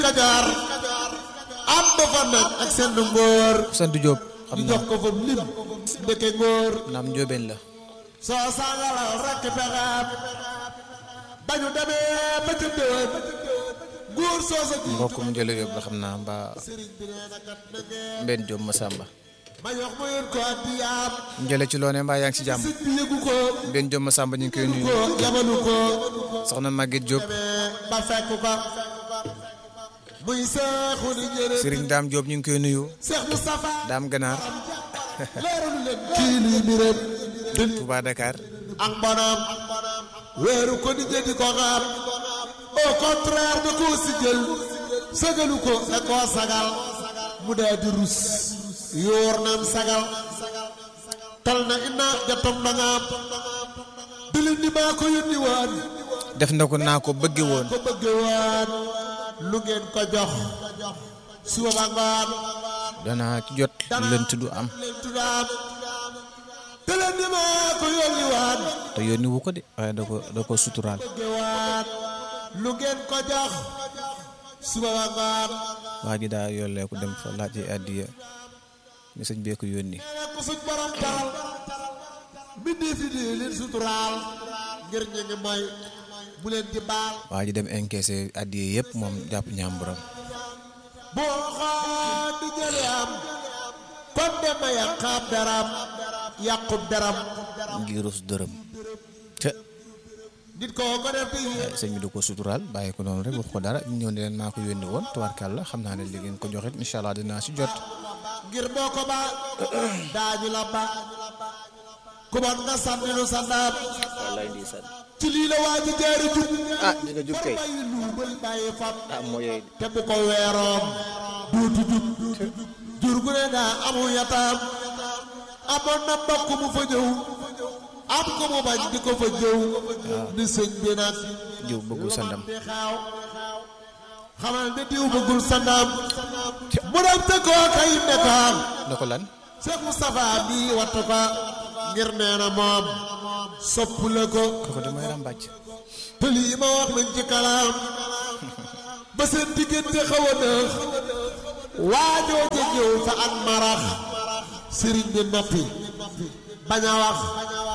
Kajoor am ba fa nag ak seen ngóor sant Diop xam ñu naa jox ko fa lim ndeke ngóor naam njóobeen la soo sangalal rekk pexeem ba ñu demee ba ca déwén góor soo sa ji mbokkum Njële Diop la xam naa mbaa sëriñ bi nee na kat na ngeen Mbène Diop Massamba ma yox ma yéen ko addiyaam Njële ci loone mbaa yaa ngi ci jàmm sëñ bi yëgu ko Mbène Diop Massamba ñu ngi koy nuyu ko yabalu ko soxna Maguette Diop demee ba fekk ko muy seexu ni njëriñ Serigne Dame Diop ñu ngi koy nuyu Seex Moustapha Dame Ganaar leeralu leen kii lii mi ren Touba Dakar ak bonam weeru ko di jëndi ko xam au contraire da koo si jël sagalu ko da koo sagal mu daa di rus yoor naam sagal tal na ina jatom na ngaam bilin ni maa ko yónni waan def na ko naa ko bëgge woon ko bëgge waan lu ngeen ko jox suba ba ngoon danaa ci jot lënt du am leen tuddaam bilin ni maa ko yónni waan te yónni wu ko de waaye da ko da ko suturaal bëgge waan lu ngeen ko jox suba ba ngoon waa ji daa yollee ko dem fa laaj ay addiya ni sëñ bee ko yónni nee ko suñ borom taral mbindee fi di leen suturaal ngir ñu ngi mooy bu leen di baal waa ji dem encaissé addiya yëpp moom jàpp ñaamburam boo xool di jële am kon dema yàqaab daram yàqub daram ngir rus dërëm te nit koo ko def di sëñ bi da ko suturaal bàyyi ko noonu rek wax ko dara ñu ñëw ne leen maa ko yónni woon tubaarkàlla xam naa ne li ngeen ko joxit incha allah dinaa si jot ngir boo ko ba daañu la ba ku bon nga sànni nu sa ndaam wallaay ndeysaan ci lii la waa ji jaari jub ah di nga jub kay bàyyi luubal bàyyi fab ah moo yooyu te bu ko weeroom duutu jub jur gu ne daa amu yataam amoon na mbokk mu fa ñëw am ko mu bañ di ko fa jëw ni sëñ bi nag jiw bëggul sa ndam di xaaw xamal ne diw bëggul sa ndam mu dem te koo kay nekkaam na ko lan Cheikh Moustapha bii wattu ko ngir nee na moom sopp la ko kooku damay ràmbàcc te lii ma wax nañ ci kalaam ba seen diggante xaw a nëx waajoo ja ñëw fa ak marax sëriñ bi noppi bañ a wax